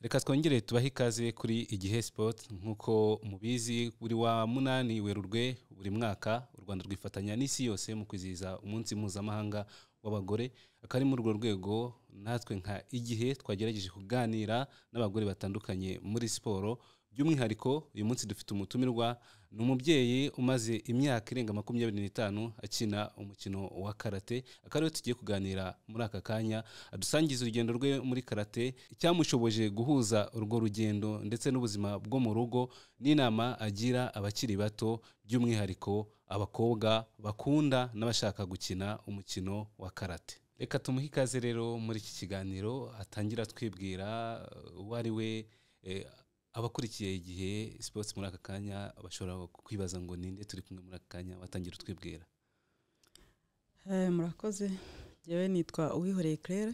reka twongere tubahe ikaze kuri igihe sport nk'uko mubizi buri wa munani werurwe buri mwaka u rwanda rwifatanya n'isi yose mu kwizihiza umunsi mpuzamahanga w'abagore akaba ari muri urwo rwego natwe nka igihe twagerageje kuganira n'abagore batandukanye muri siporo by'umwihariko uyu munsi dufite umutumirwa ni umubyeyi umaze imyaka irenga makumyabiri n'itanu akina umukino wa karate akaba ariwe tugiye kuganira muri aka kanya adusangiza urugendo rwe muri karate icyamushoboje guhuza urwo rugendo ndetse n'ubuzima bwo mu rugo n'inama agira abakiri bato by'umwihariko abakobwa bakunda n'abashaka gukina umukino wa karate reka tumuhe ikaze rero muri iki kiganiro atangira twibwira eh, uwo ari we eh, abakurikiye igihe sports muri aka kanya bashobora kwibaza ngo ninde turi kumwe muri aka kanya watangira utwibwira Eh, murakoze njyewe nitwa uwihoreye claire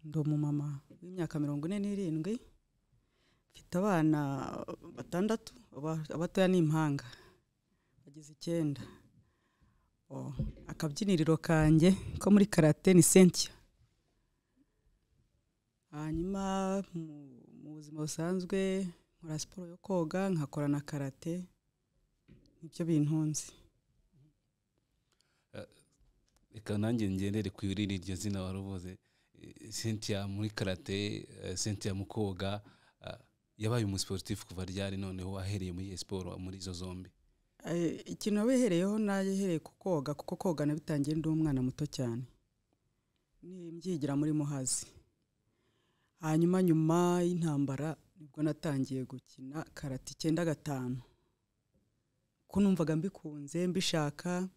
ndi umumama w'imyaka mirongo ine n'irindwi mfite abana batandatu aba- abatoya ni impanga bageze icyenda Oh, akabyiniriro kanjye ko muri karate ni cynthia hanyuma mu, mu buzima busanzwe nkora siporo yo koga nkakora na karate nibyo bintunze reka nanjye ngendere ku irindi iryo zina wari uvuze Eh, cynthia muri karate eh, cynthia mu koga ah, yabaye umusiporutifu kuva ryari noneho ahereye muri iyo siporo muri izo zombi Eh, ikintu wabihereyeho nayehereye ku koga kuko koga nabitangiye ndi umwana muto cyane Ni- mbyigira muri muhazi hanyuma nyuma y'intambara nibwo natangiye gukina karate icyenda gatanu ko numvaga mbikunze mbishaka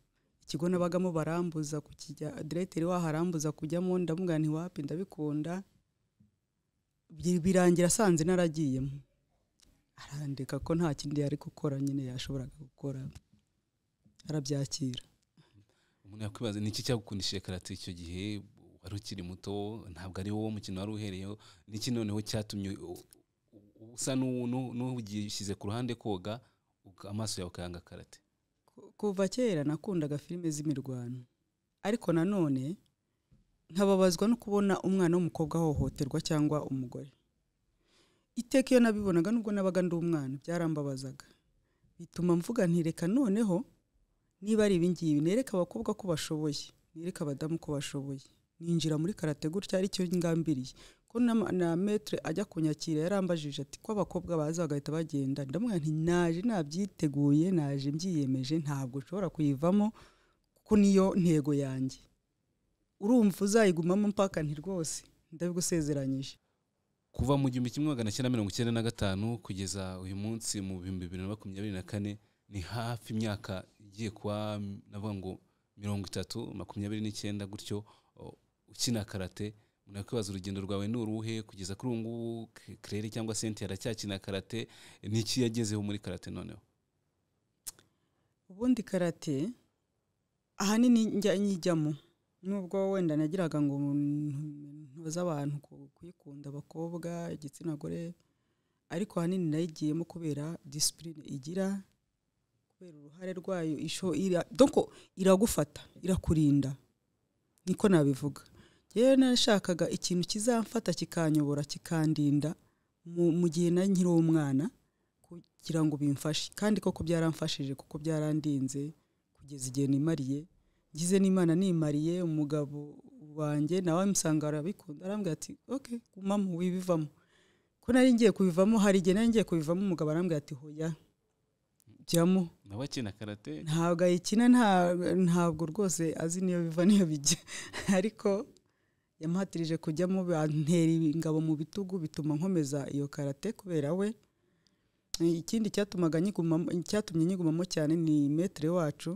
ikigo nabagamo barambuza kukijya diregiteri waharambuza kujyamo ndamubwira nti wapi ndabikunda Bi- birangira asanze naragiyemo arandika ko nta kindi yari gukora nyine yashoboraga gukora arabyakira umuntu yakwibaza ni iki cyagukundishije karate icyo gihe wari ukiri muto ntabwo ari wowe mukino wari uhereyeho niki noneho cyatumye u- u- usa n'u- n'u- n'ugishyize ku ruhande koga uka- amaso yawe ukayanga karate Ku- kuva kera nakundaga filime z'imirwano ariko nanone nkababazwa no kubona umwana w'umukobwa ahohoterwa cyangwa umugore iteka iyo nabibonaga nubwo nabaga ndi umwana byarambabazaga bituma mvuga ntireka noneho niba ari ibingibi nereka abakobwa ko bashoboye nereka abadamu ko bashoboye ninjira muri karate gutya aricyo ngambiriye ko na- na metre ajya kunyakira yarambajije ati ko abakobwa baza bagahita bagenda ndamubwira nti naje nabyiteguye naje mbyiyemeje ntabwo nshobora kuyivamo kuko niyo ntego yanjye urumva uzayigumamo mpaka nti rwose ndabigusezeranyije kuva mu gihumbi kimwe magana cyenda mirongo icyenda na gatanu kugeza uyu munsi mu bihumbi bibiri na makumyabiri na kane ni hafi imyaka igiye kuba mm, navuga ngo mirongo itatu makumyabiri n'icyenda gutyo o, ukina karate umuntu yakwibaza urugendo rwawe ni uruhe kugeza kuri ubu ngubu K- claire cyangwa cynthia aracyakina karate ni iki yagezeho muri karate noneho ubundi karate ahanini njya nyijyamo nubwo wenda nagiraga ngo ntu- ntoze abantu ku- kuyikunda abakobwa igitsina gore ariko ahanini nayigiyemo kubera disipurine igira kubera uruhare rwayo isho- ira- donc iragufata irakurinda niko nabivuga yewe nashakaga ikintu kizamfata kikanyobora kikandinda mu mu gihe na nkiri umwana kugira ngo bimfashe kandi koko byaramfashije kuko byarandinze kugeza igihe nimariye ngize n'imana nimariye umugabo wanjye nawe amusanga arabikunda arambwira ati ok gumamo wibivamo ko nari ngiye kubivamo hari igihe nari ngiye kubivamo umugabo arambwira ati hoya jyamo nawe akina karate ntabwo ayikina nta- ntabwo rwose azi niyo biva niyo bijya ariko yamuhatirije kujyamo bantera ingabo mu bitugu bituma nkomeza iyo karate kubera we ikindi cyatumaga nyigumamo cyatumye nyigumamo cyane ni metere wacu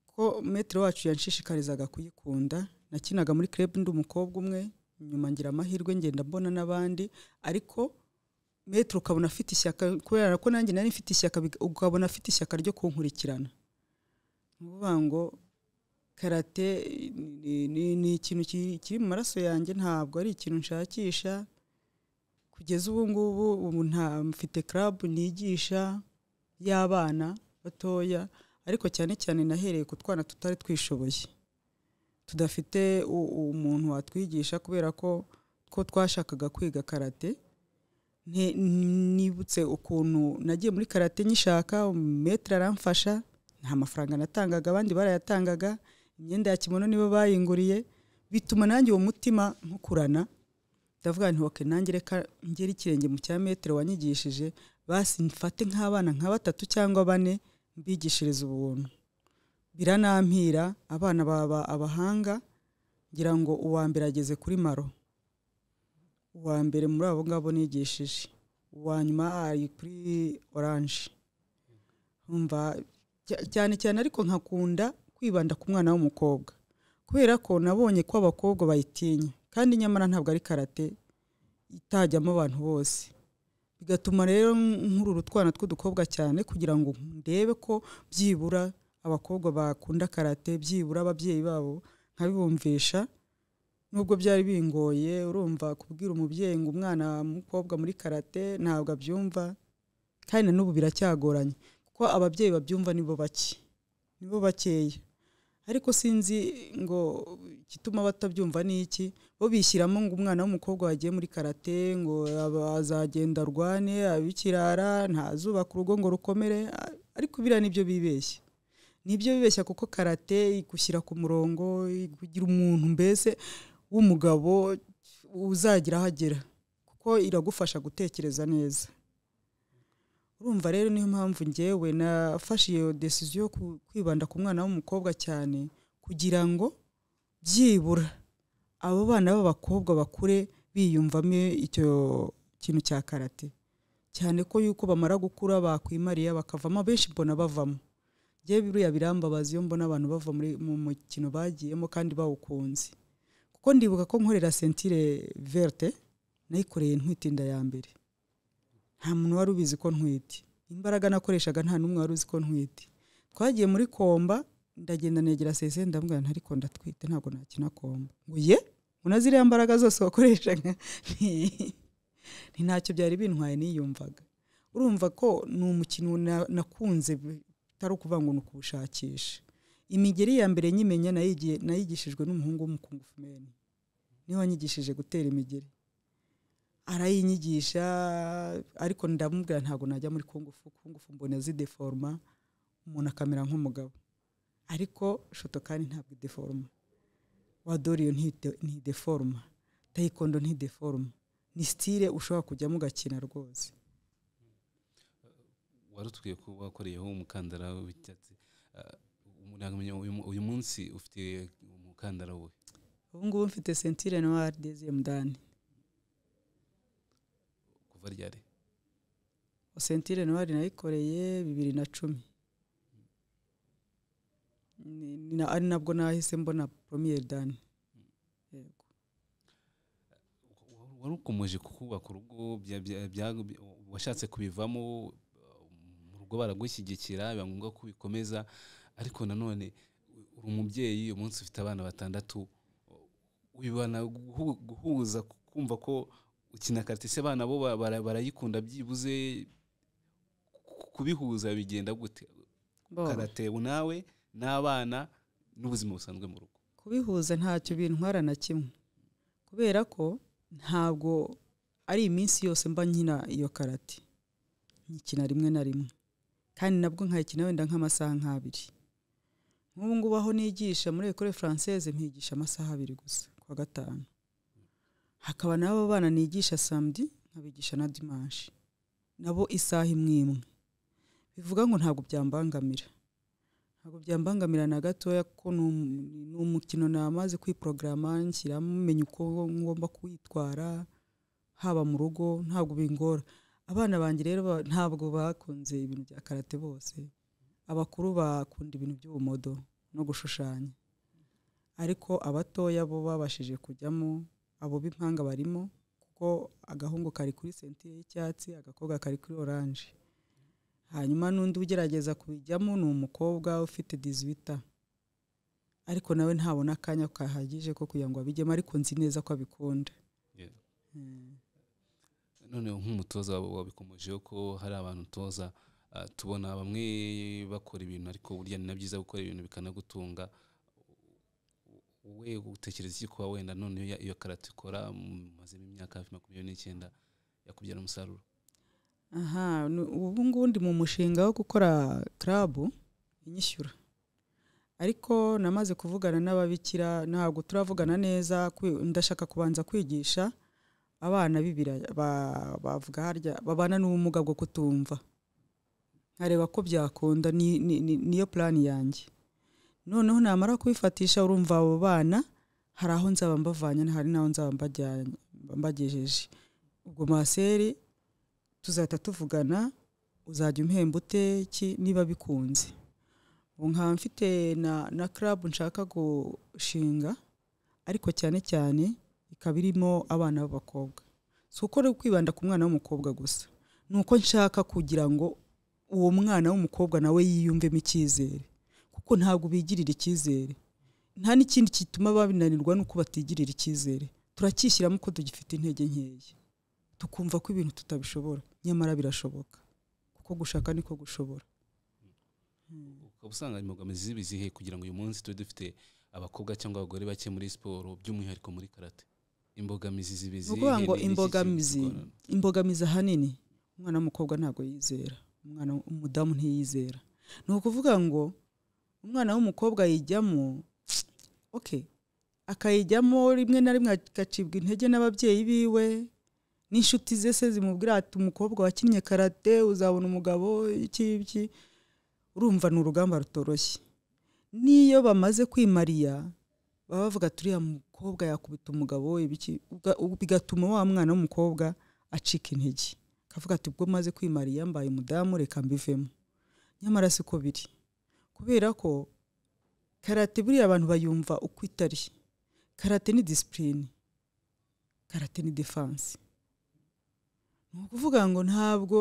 ko metere wacu yanshishikarizaga kuyikunda nakinaga muri club ndi umukobwa umwe nyuma ngira amahirwe ngenda mbona n'abandi ariko metere ukabona afite ishyaka kubera ko nanjye nari mfite ishyaka biga- ukabona afite ishyaka ryo kunkurikirana ni ukuvuga ngo karate ni- ni- ni ikintu ki- kiri mu maraso yanjye ntabwo ari ikintu nshakisha kugeza ubu ngubu ubu nta mfite club nigisha y'abana batoya ariko cyane cyane nahereye ku twana tutari twishoboye tudafite u- umuntu watwigisha kubera ko ko twashakaga kwiga karate nte- nibutse ukuntu nagiye muri karate nyishaka metero aramfasha nta mafaranga natangaga abandi barayatangaga imyenda ya kimono nibo bayinguriye bituma nanjye uwo mutima ntukurana ndavuga nti oke nanjye reka ngere ikirenge mu cya metero wanyigishije basi mfate nk'abana nka batatu cyangwa bane mbigishirize ubuntu biranampira abana baba abahanga ngira ngo uwa mbere ageze kuri maro uwa mbere muri abo ngabo nigishije uwa nyuma ari kuri oranje umva cya- cyane cyane ariko nkakunda kwibanda ku mwana w'umukobwa kubera ko nabonye ko abakobwa bayitinya kandi nyamara ntabwo ari karate itajyamo abantu bose bigatuma rero nkurura utwana tw'udukobwa cyane kugira ngo ndebe ko byibura abakobwa bakunda karate byibura ababyeyi babo nkabibumvisha nubwo byari bingoye urumva kubwira umubyeyi ngo umwana w'umukobwa muri karate ntabwo abyumva kandi na n'ubu biracyagoranye kuko ababyeyi babyumva nibo bake nibo bakeya ariko sinzi ngo igituma batabyumva ni iki bo bishyiramo ngo umwana w'umukobwa wagiye muri karate ngo aba- azagenda arwane abikirara ntazubaka urugo ngo rukomere a- ariko biriya nibyo bibeshya nibyo bibeshya kuko karate igushyira ku murongo ikugira umuntu mbese w'umugabo uzagira aho agera kuko iragufasha gutekereza neza urumva rero niyo mpamvu ngewe nafashe iyo desiziyo yo ku- kwibanda ku mwana w'umukobwa cyane kugira ngo byibura abo bana b'abakobwa bakure biyumvamo icyo kintu cya karate cyane ko yuko bamara gukura bakwimariya bakavamo abenshi mbona bavamo njyewe biriya birambabaza iyo mbona abantu bava muri mu mukino bagiyemo kandi bawukunze kuko ndibuka ko nkorera sentire verte nayikoreye ntwite inda ya mbere nta muntu wari ubizi ko ntwite imbaraga nakoreshaga nta n'umwe wari uzi ko ntwite twagiye muri komba ndagenda negera sese ndamubwira nti ariko ndatwite ntabwo nakina komba ngo ye una ziriya mbaraga zose wakoreshaga ni ntacyo byari bintwaye niyumvaga urumva ko ni umukino na- nakunze bi- bitari ukuvuga ngo ni ukuwushakisha imigeri ya mbere nyimenya nayigiye- nayigishijwe n'umuhungu w'umukungufumeni niwe wanyigishije gutera imigeri arayinyigisha ariko ndamubwira ntabwo najya muri kungufu kungufu mbona zideforoma umuntu akamera nk'umugabo ariko shoto kandi ntabwo ideforoma wadoriyo ntide- ntideforoma tayikondo ntideforoma ni sitire ushobora kujyamo ugakina rwose wari utwiye kuba wakoreyeho umukandara w'icyatsi Ah, umuntu yakamenya uyu mu- uyu munsi ufite umukandara we ubu ngubu mfite sentire noire deziyemu dani kuva ryari sentire noire nayikoreye bibiri na cumi Ni- ni na- ari nabwo nahise mbona poromiyeri dani yego wari ukomeje kukubaka urugo bya- bya- bya- washatse kubivamo mu rugo baragushyigikira biba ngombwa ko ubikomeza ariko nanone uri umubyeyi umunsi ufite abana batandatu wibana guhu- guhuza kumva ko ukina karate se abana bo ba- bara- barayikunda byibuze ku- kubihuza bigenda gute Bo, karate nawe n'abana n'ubuzima busanzwe mu rugo kubihuza ntacyo bintwara na kimwe kubera ko ntabwo ari iminsi yose mba nkina iyo karate nyikina rimwe na rimwe kandi nabwo nkayikina wenda nk'amasaha nk'abiri nk'ubu ngubu aho nigisha muri ekore française mpigisha amasaha abiri gusa ku wa gatanu hakaba n'abo bana nigisha samedi nkabigisha na dimanche nabo isaha imwe imwe bivuga ngo ntabwo byambangamira ntabwo byambangamira na gatoya kuko ni um- ni umukino namaze kwiporogaramu nshyiramo menya uko ngomba kwitwara haba mu rugo ntabwo bingora abana banjye rero ba- ntabwo bakunze ibintu bya karate bose abakuru bakunda ibintu by'ubumodo no gushushanya ariko abatoya bo babashije kujyamo abo b'impanga barimo kuko agahungu kari kuri sentire y'icyatsi agakobwa kari kuri oranje hanyuma n'undi ugerageza kubijyamo ni umukobwa ufite dizibita ariko nawe ntabona akanya kahagije ko kugira ngo abijyemo ariko nzi neza ko abikunda Yeah. Mm. noneho nk'umutoza wa- wabikomejeho ko hari abantu utoza ah, tubona bamwe bakora ibintu ariko burya ni na byiza gukora ibintu bikanagutunga wowe utekereza iki kuba wenda none iyo iyo karate ukora mumazemo imyaka hafi makumyabiri n'icyenda yakubyara umusaruro aha nu- ubu ngubu ndi mu mushinga wo gukora karabu inyishyura ariko namaze kuvugana n'ababikira ntabwo turavugana neza kwi- ndashaka kubanza kwigisha abana b'ibiraya ba- bavuga harya babana n'ubumuga bwo kutumva nkareba ko byakunda ni- ni- ni- niyo plan yanjye noneho namara kubifatisha urumva abo bana hari aho nzaba mbavanye hari n'aho nzaba mbajyanye mbagejeje ubwo maseri tuzahita tuvugana uzajya umpemba ute ki niba bikunze ubu nkaba mfite na na karabu nshaka gushinga ariko cyane cyane ikaba irimo abana b'abakobwa si uko ari kwibanda ku mwana w'umukobwa gusa ni uko nshaka kugira ngo uwo mwana w'umukobwa nawe yiyumvemo icyizere kuko ntabwo bigirira icyizere nta n'ikindi gituma babinanirwa ni uko batigirira icyizere turacyishyiramo ko tugifite intege nkeya tukumva ko ibintu tutabishobora nyamara birashoboka kuko gushaka niko gushobora ukaba usanga imbogamizi ziba izihe kugira ngo uyu munsi tube dufite abakobwa cyangwa abagore bake muri siporo by'umwihariko muri karate imbogamizi ziba ni izihe ukuvuga ngo Ni iki imbogamizi kigorana? imbogamizi ahanini umwana w'umukobwa ntabwo yizera umwana w- umudamu ntiyizera ni ukuvuga ngo umwana w'umukobwa yijyamo okay akayijyamo rimwe na rimwe agacibwa intege n'ababyeyi biwe n'inshuti ze se zimubwira ati umukobwa wakinnye karate uzabona umugabo iki iki urumva ni urugamba rutoroshye n'iyo bamaze kwimariya baba bavuga ati uriya mukobwa yakubita umugabo we biki uga- ubu bigatuma wa mwana w'umukobwa acika intege akavuga ati ubwo maze kwimariya mbaye umudamu reka mbivemo nyamara siko biri kubera ko karate buriya abantu bayumva uko itari karate ni disipurine karate ni defanse ni ukuvuga ngo ntabwo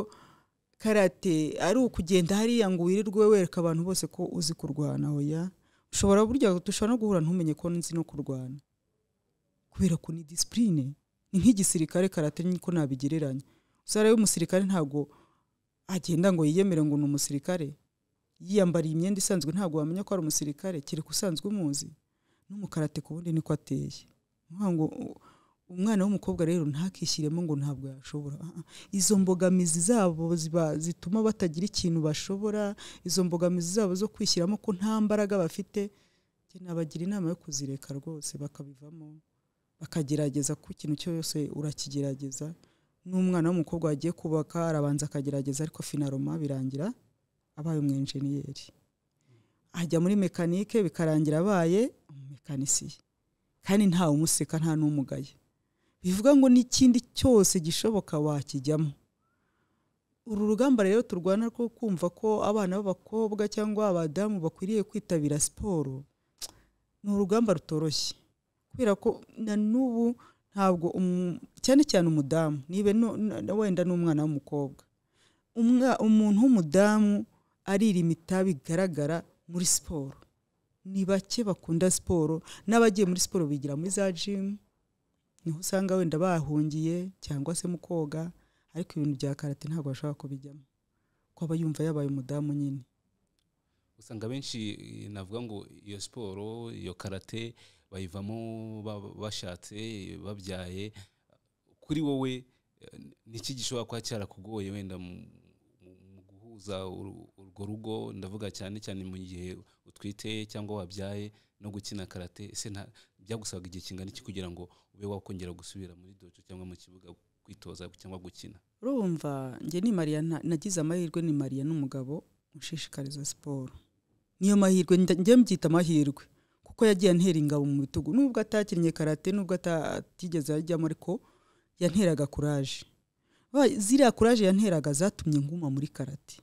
karate ari ukugenda hariya ngo wirirwe wereka abantu bose ko uzi kurwana oya ushobora burya dushobora no guhura ntumenye ko nzi no kurwana kubera ko ni disipurine ni nk'igisirikare karate niko nabigereranya usara umusirikare ntabwo agenda ngo yiyemere ngo ni umusirikare yiyambariye imyenda isanzwe ntabwo wamenya ko ari umusirikare kereka usanzwe umuzi n'umukarate ku wundi niko ateye Ni ukuvuga ngo u- umwana w'umukobwa rero ntakishyiremo ngo ntabwo yashobora Ah, ah. izo mbogamizi zabo ziba- zituma batagira ikintu bashobora izo mbogamizi zabo zo kwishyiramo ko nta mbaraga bafite njye nabagira inama yo kuzireka rwose bakabivamo bakagerageza ku ikintu cyose urakigerageza n'umwana w'umukobwa wagiye kubaka arabanza akagerageza ariko finaroma birangira abaye umwenjeniyeri ajya muri mekanike bikarangira abaye umumekanisiye kandi ntawe umuseka nta n'umugaye bivuga ngo n'ikindi cyose gishoboka wakijyamo uru rugamba rero turwana rwo kumva ko abana b'abakobwa cyangwa abadamu bakwiriye kwitabira siporo ni urugamba rutoroshye kubera ko na n'ubu ntabwo umu- cyane cyane umudamu niba no- na- na- wenda n'umwana w'umukobwa Umwa- umuntu w'umudamu aririma itabi bigaragara muri siporo ni bake bakunda siporo n'abagiye muri siporo bigira muri za jimu niho usanga wenda bahungiye cyangwa se mu koga ariko ibintu bya karate ntabwo bashobora kubijyamo ko aba yumva yabaye umudamu nyine usanga benshi eh, navuga ngo iyo siporo iyo karate bayivamo ba- bashatse babyaye kuri wowe eh, niki gishobora kuba cyarakugoye wenda mu- mu- mu guhuza uru- urwo rugo ndavuga cyane cyane mu gihe utwite cyangwa wabyaye no gukina karate ese nta byagusabaga igihe kingana iki kugira ngo ube wakongera gusubira muri dojo cyangwa mu kibuga kwitoza cyangwa gukina urumva njye ni mariya nta- nagize amahirwe ni mariya n'umugabo ushishikariza siporo niyo mahirwe nda- njye mbyita amahirwe kuko yagiye antera ingabo mu bitugu nubwo atakinnye karate nubwo ata- atigeze ajyamo ariko yanteraga kuraje Ba- ziriya kuraje yanteraga zatumye nguma muri karate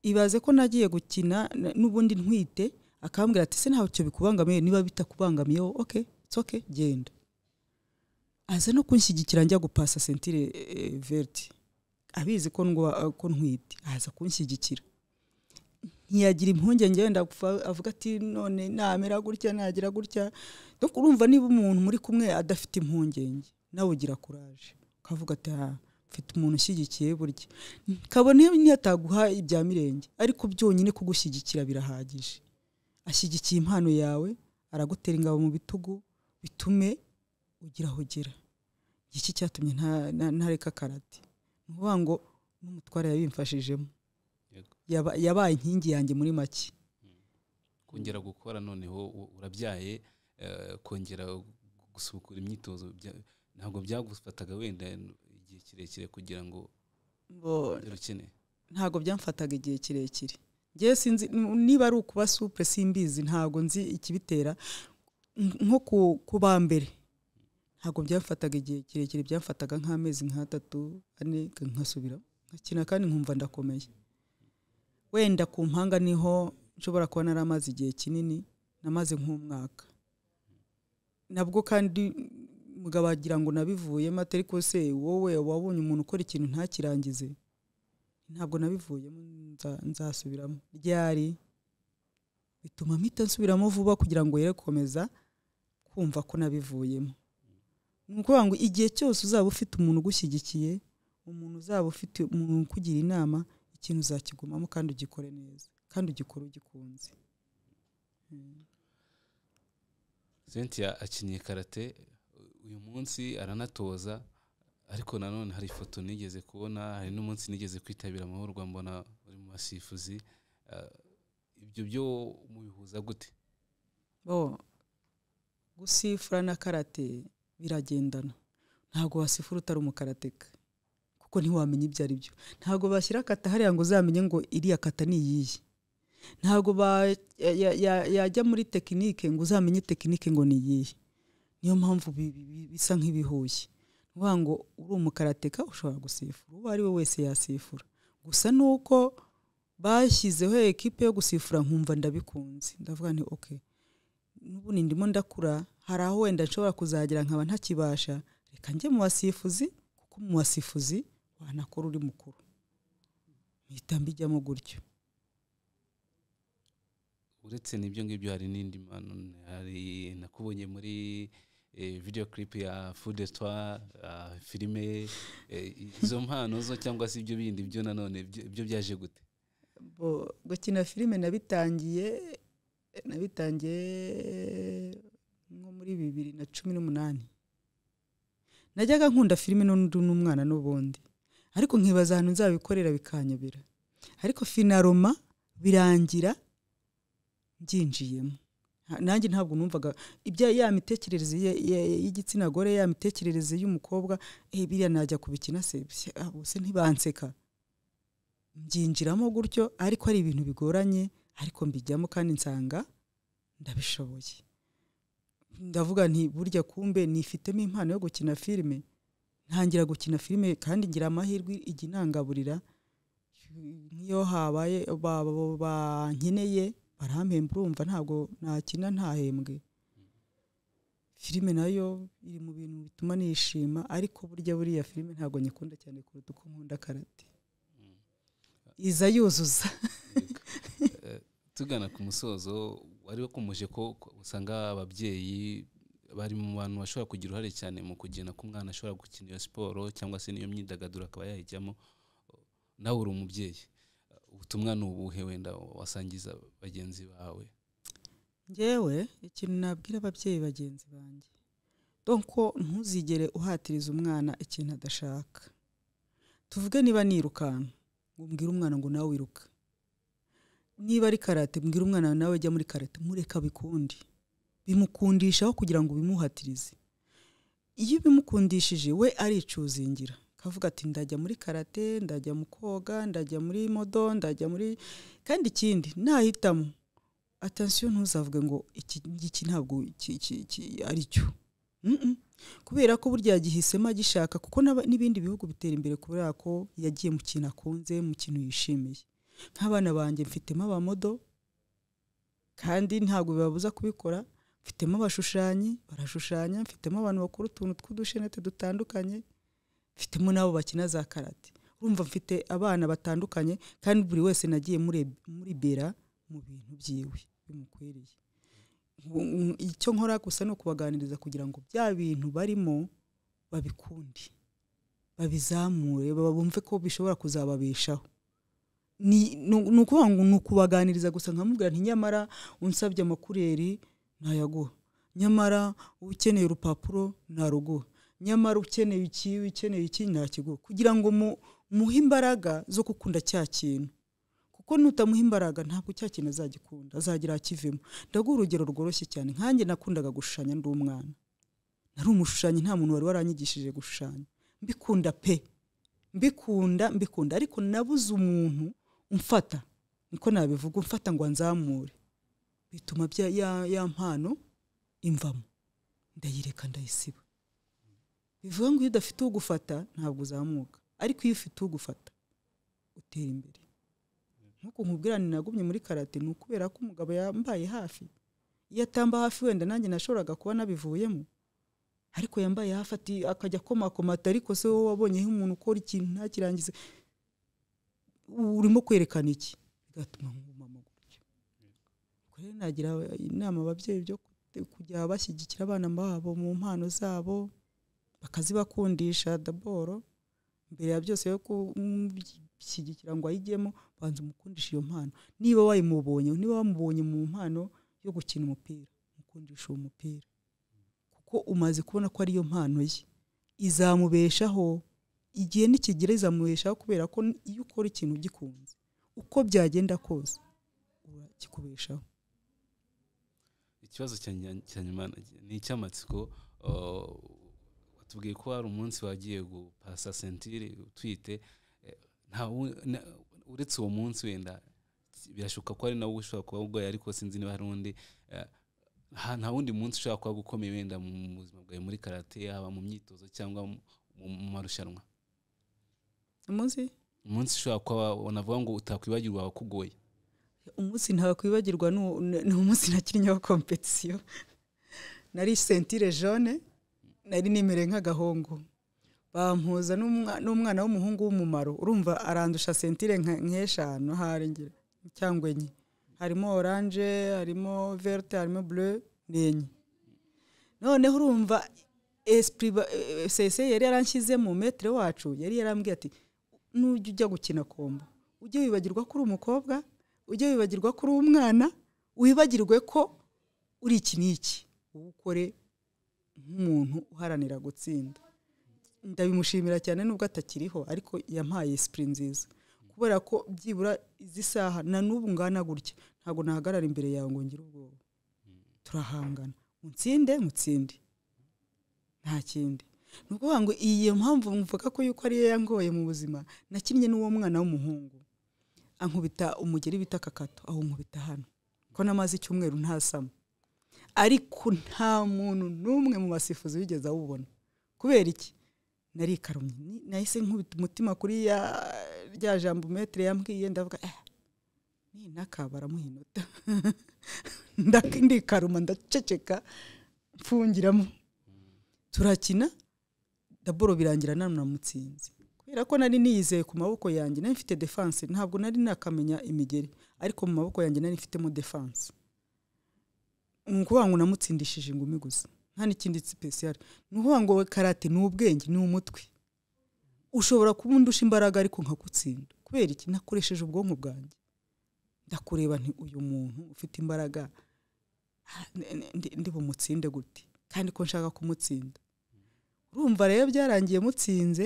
ibaze ko nagiye gukina n- n'ubundi ntwite akambwira ati ese ntacyo bikubangamiye niba bitakubangamiyeho ok it's ok genda aza no kunshyigikira njya gupasa sentire eh, verte abizi ko ndwa- ko ntwite aza kunshyigikira ntiyagira impungenge wenda apfa- avuga ati none namera gutya nagira gutya no urumva niba umuntu muri kumwe adafite impungenge nawe ugira kuraje ukavuga ati "Ah, mfite umuntu ushyigikiye burya kabone ntiyataguha ibya mirenge ariko byonyine kugushyigikira birahagije ashyigikiye impano yawe aragutera ingabo mu bitugu bitume ugira aho ugera iki cyatumye nta- na- ntareka karate ni ukuvuga ngo n'umutware yabimfashijemo Yego. Yaba- yabaye inkingi yanjye muri make kongera gukora noneho u- urabyaye eh, kongera gusukura imyitozo bya- ntabwo byagufataga wenda igihe kirekire kugira ngo Bo- ugere ukeneye ntabwo byamfataga igihe kirekire ngewe sinzi n- niba ari ukuba supure simbizi ntabwo nzi ikibitera N- nko ku- kuba mbere ntabwo byamfataga igihe kirekire byamfataga nk'amezi nk'atatu ane nkasubira nkakina kandi nkumva ndakomeye wenda ku mpanga niho nshobora kuba nari amaze igihe kinini namaze nk'umwaka nabwo kandi mugabo wagira ngo nabivuyemo atari ko se wowe wabonye umuntu ukora ikintu ntakirangize ntabwo nabivuyemo nza- nzasubiramo ryari bituma mpita nsubiramo vuba kugira ngo yere gukomeza kumva ko nabivuyemo ni ukuvuga ngo igihe cyose uzaba ufite umuntu ugushyigikiye umuntu uzaba ufite umuntu ukugira inama ikintu uzakigumamo kandi ugikore neza kandi ugikore ugikunze cynthia akinye karate uyu munsi aranatoza ariko nanone hari ifoto nigeze kubona hari n'umunsi nigeze kwitabira amahugurwa mbona uri mu basifuzi Eh, ibyo byo mubihuza gute bo gusifura na karate biragendana ntabwo wasifura utari umukarateka kuko ntiwamenya ibyo ari byo ntabwo bashyira akata hariya ngo uzamenye ngo iriya kata ni iyihe ntabwo ba- ya- ya- ya- yajya muri tekinike ngo uzamenye tekinike ngo ni iyihe niyo mpamvu bi- bi- bi- bisa nk'ibihuye ni ukuvuga ngo uri umukarateka ushobora gusifura uwo ari we wese yasifura gusa ni uko bashyizeho ekipe yo gusifura nkumva ndabikunze ndavuga nti oke n'ubundi ndimo ndakura hari aho wenda nshobora kuzagera nkaba ntakibasha reka njye mu basifuzi kuko mu basifuzi wanakora uri mukuru mpita mbijyamo gutyo uretse n'ibyo ngibyo hari n'indi mpano hari nakubonye muri eh, video clip ya food etwa filime eh, izo mpano zo cyangwa se ibyo bindi byo nanone byo- byo byaje gute Bo- gukina filime nabitangiye nabitangiye nko muri bibiri na cumi n'umunani najyaga nkunda filime n'undi n'umwana n'ubundi ariko nkibaza ahantu nzabikorera bikanyobera ariko finaroma birangira byinjiyemo nanjye ntabwo numvaga ibya ya mitekerereze ye- ye- y'igitsina gore ya mitekerereze y'umukobwa eh, biriya najya kubikina se Bya- ah, ubuse ntibanseka mbyinjiramo gutyo ariko ari ibintu bigoranye ariko mbijyamo kandi nsanga ndabishoboye ndavuga nti burya kumbe nifitemo impano yo gukina filime ntangira gukina filime kandi ngira amahirwe ijya inangaburira nk'iyo habaye ba- ba- bankeneye barampemba urumva ntabwo nakina ntahembwe filime nayo iri mu bintu bituma nishima ariko burya buriya filime ntabwo nyikunda cyane kuruta uko nkunda karate iza yuzuza Eh, tugana ku musozo wari wakomeje ko ko usanga ababyeyi bari mu bantu bashobora kugira uruhare cyane mu kugena ko umwana ashobora gukina iyo siporo cyangwa se n'iyo myidagaduro akaba yayijyamo nawe uri umubyeyi ubutumwa ni ubuhe wenda wasangiza bagenzi bawe ngewe ikintu nabwira ababyeyi bagenzi banjye donko ntuzigere uhatiriza umwana ikintu adashaka tuvuge niba nirukanka ngo mbwire umwana ngo nawe wiruka niba ari karate mbwira umwana nawe jya muri karate mureka bikunde bimukundishaho kugira ngo ubimuhatirize iyo ubimukundishije we aricuzingira akavuga ati ndajya muri karate ndajya mu koga ndajya muri modo ndajya muri kandi ikindi nahitamo atansiyo ntuzavuge ngo iki ngiki ntabwo ki- ki- ki- ari cyo Mm-mm. kubera ko burya yagihisemo agishaka kuko n'aba- n'ibindi bihugu bitera imbere kubera ko yagiye mu kintu akunze mu kintu yishimiye nk'abana banjye mfitemo abamodo kandi ntabwo bibabuza kubikora mfitemo abashushanyi barashushanya mfitemo abantu bakora utuntu tw'udushenete dutandukanye mfitemo n'abo bakina za karate urumva mfite abana batandukanye kandi buri wese nagiye mure- muribera mu bintu byiwe bimukwiriye Ngu- ngu- icyo nkora gusa ni ukubaganiriza kugira ngo bya bintu barimo babikunde babizamure baba- bumve ko bishobora kuzababeshaho ni ni ukuvuga ngo ni ukubaganiriza gusa nkamubwira nti nyamara unsabye amakureri ntayaguha nyamara ukeneye urupapuro ntaruguha nyamara ukeneye iki ukeneye iki ntakiguha kugira ngo mu- muhe imbaraga zo gukunda cya kintu kuko nutamuha imbaraga ntabwo cya kintu azagikunda azagira akivemo ndaguha urugero rworoshye cyane nkanjye nakundaga gushushanya ndi umwana nari umushushanyi nta muntu wari waranyigishije gushushanya mbikunda pe mbikunda mbikunda ariko nabuze umuntu umfata niko nabivuga umfata ngo anzamure bituma bya ya, ya mpano imvamo ndayireka ndayisiba bivuga ngo iyo udafite ugufata ntabwo uzamuka ariko iyo ufite ugufata utera imbere nk'uko nkubwirane nagumye muri karate ni ukubera ko umugabo yambaye hafi iyo atamba hafi wenda nanjye nashoboraga kuba nabivuyemo ariko yambaye hafi ati akajya akomakomata ariko se wowe wabonyeho umuntu ukora ikintu ntakirangize urimo kwerekana iki bigatuma nk'umumama gutyo Ubwo rero nagira inama ababyeyi byo kute- kujya bashyigikira abana babo mu mpano zabo bakazibakundisha daboro mbere ya byose yo kumushyigikira ngo ayigemo banza umukundisha iyo mpano niba wayimubonye niba wamubonye mu mpano yo gukina umupira mukundisha uwo mupira kuko umaze kubona ko ariyo mpano ye izamubeshaho igihe nikigera izamubeshaho kubera ko iyo ukora ikintu ugikunze uko byagenda kose urakikubeshaho ikibazo cya nya- cya nyuma ni icy'amatsiko uh, watubwiye ko hari umunsi wagiye gupasa sentire utwite eh, nta wu- na- uretse uwo munsi wenda birashoboka ko ari nawe ushobora kuba urwaye ariko sinzi niba hari undi eh, nta- nta wundi munsi ushobora kuba gukomeye wenda mu mu buzima bwawe muri karate haba mu myitozo cyangwa mu- mu mu marushanwa umunsi umunsi ushobora kuba wanavuga ngo utakwibagirwa wakugoye umunsi ntakwibagirwa ni uwo- ni umunsi nakinnyeho kompetisiyo nari sentire jone nari nimere nk'agahungu bampuza n'umwa- n'umwana w'umuhungu w'umumaro urumva arandusha sentire nka- nk'eshanu ahari ngira cyangwa enye harimo oranje harimo verte harimo bleu ni enye noneho urumva esprit ba- eh, sese yari yaranshyizemo metere wacu yari yarambwiye ati nujya ujya gukina kombo ujye wibagirwa ko uri umukobwa ujye wibagirwa ko uri umwana wibagirwe ko uri iki n'iki wowe ukore nk'umuntu uharanira gutsinda ndabimushimira cyane nubwo atakiriho ariko yampaye esprit nziza kubera ko byibura izi saha na n'ubu ngana gutya ntabwo nahagarara imbere yawe ngo ngire ubwoba turahangana mutsinde mutsinde nta kindi ni ukuvuga ngo iyo mpamvu mvuga ko yuko ariyo yangoye mu buzima nakinnye n'uwo mwana w'umuhungu ankubita umugeri bita kakato aho nkubita hano ko namaze icyumweru ntasama ariko nta muntu n'umwe mu basifuzi wigeze awubona kubera iki narikaramye Ni- nahise nkubita umutima kuri ya rya jambo metere yambwiye ndavuga eh, nintaka baramuha inota Ndak- ndikaruma ndaceceka mfungiramo turakina daboro birangira nanamutsinze kubera ko nari niyizeye ku maboko yanjye nari mfite defanse ntabwo nari nakamenya imigeri ariko mu maboko yanjye nari mfitemo defanse ni ukuvuga ngo namutsindishije ingumi gusa nta n'ikindi sipesiyare ni ukuvuga ngo karate ni ubwenge ni umutwe ushobora kuba undusha imbaraga ariko nkagutsinda kubera iki nakoresheje ubwonko bwanjye ndakureba nti uyu muntu ufite imbaraga ah, ndi- ndi- ndi bumutsinde gute kandi ko nshaka kumutsinda urumva rero byarangiye mutsinze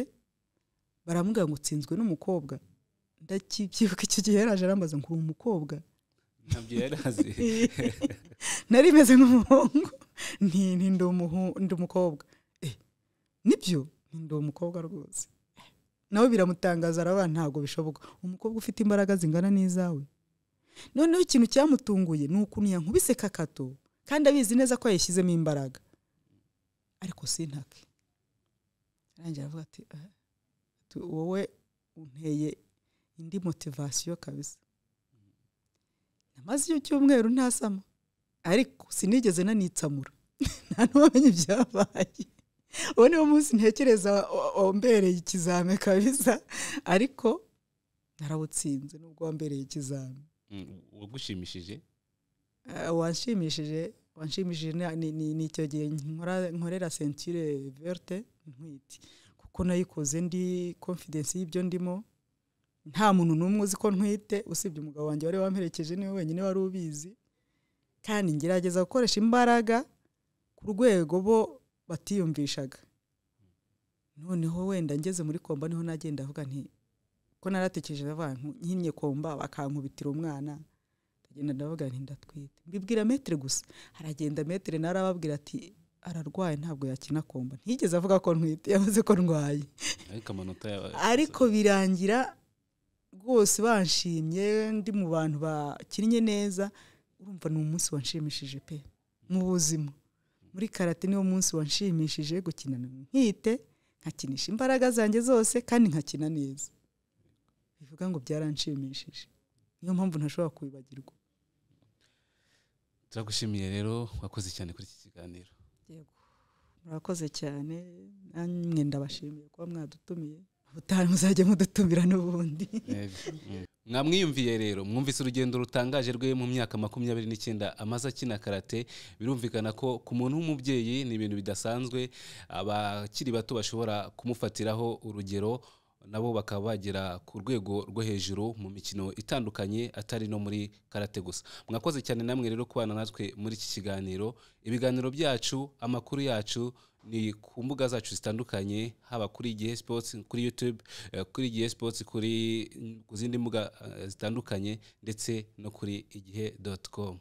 baramubwira ngo utsinzwe n'umukobwa ndakibyibuka icyo gihe yaraje arambaza ngo uri umukobwa ntabyo yari azi nari meze nk'umuhungu nti nti ndi umuhu- ndi umukobwa Eh, nibyo nti ndi umukobwa rwose Eh, nawe biramutangaza araba ntabwo bishoboka umukobwa ufite imbaraga zingana n'izawe noneho ikintu cyamutunguye ni ukuntu yankubise kakato kandi abizi neza ko yayishyizemo imbaraga ariko sintake arangira avuga ati "Ah, tu- wowe unteye indi motivasiyo kabisa namaze icyo cyumweru ntasama ariko sinigeze nanitsamura nta n'uwamenya ibyabaye uwo niwo munsi ntekereza wa- wambereye ikizame kabisa ariko narawutsinze nubwo wambereye ikizame Mm, wagushimishije Eh, wanshimishije wanshimishije ni- ni- ni ni icyo gihe nkora- nkorera sentire verte ntwite kuko nayikoze ndi confidence y'ibyo ndimo nta muntu n'umwe uzi ko ntwite usibye umugabo wanjye wari wamperekeje niwe wenyine wari ubizi kandi ngerageza gukoresha imbaraga ku rwego bo batiyumvishaga noneho wenda ngeze muri komba niho nagenda avuga nti ko naratekereje abantu nkinye komba bakankubitira umwana ndagenda ndavuga nti ndatwite mbibwira metero gusa haragenda metero narababwira ati ararwaye ntabwo yakina komba ntigeze avuga ko ntwite yavuze ko ndwaye ariko amanota yawe ariko birangira rwose banshimye ndi mu bantu bakinnye neza urumva ni umunsi wanshimishije pe mu buzima muri karate niwo munsi wanshimishije gukinana nkite nkakinisha imbaraga zanjye zose kandi nkakina neza bivuga ngo byaranshimishije niyo mpamvu ntashobora kubibagirwa turagushimiye rero wakoze cyane kuri iki kiganiro murakoze cyane namwe ndabashimiye kuba mwadutumiye ubutaha muzajya mudutumira n'ubundi mwamwiyumviye rero mwumvise urugendo rutangaje rwe mu myaka makumyabiri n'icyenda amaze akina karate birumvikana ko ku muntu w'umubyeyi ni ibintu bidasanzwe abakiri bato bashobora kumufatiraho urugero nabo bakaba bagera ku rwego rwo hejuru mu mikino itandukanye atari no muri karate gusa mwakoze cyane namwe rero kubana natwe muri iki kiganiro ibiganiro byacu amakuru yacu ni ku mbuga zacu zitandukanye haba kuri igihe sports kuri youtube eh, kuri igihe sports kuri ku zindi mbuga eh, zitandukanye ndetse no kuri igihe com